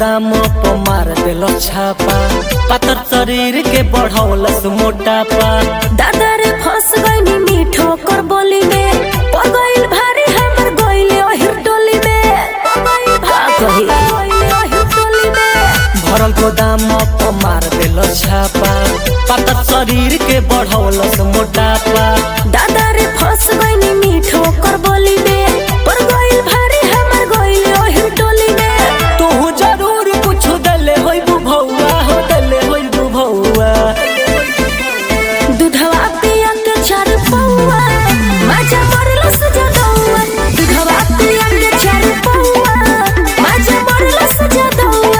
गोदाम पर मार देलो छापा पातर शरीर के बढ़ौलस मोटापा दादा रे फंस गईनी मीठो कर बोली में पड़ गइल भारी हमर गइले ओहिर टोली में का कही ओहिर टोली में भरल गोदाम पर मार देलो छापा पातर शरीर के बढ़ौलस मोटापा दादा रे फंस गईनी मीठो कर बोली में पड़ गइल भारी हमर गइले ओहिर टोली में तू जरूर कुछ दले होई बुभौआ हो दले होई बुभौआ दूधवा पिया के चार पौआ माजा मरला सजा दौआ दूधवा पिया के चार पौआ माजा मरला सजा दौआ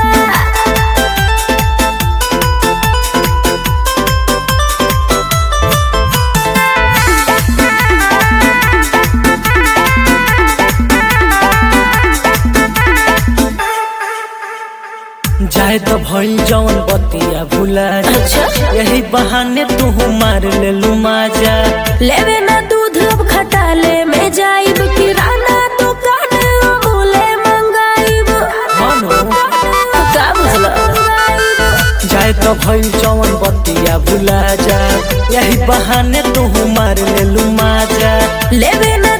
जाए तो भइल जौन बतिया भुला जा। अच्छा। यही बहाने तू मार ले लू माजा लेवे ना दूध अब खटाले में जाइब किराना दुकान अमूले मंगाइब मानो का बुझला जाए तो भइल जौन बतिया भुला जा यही बहाने तू मार ले लू माजा लेवे ना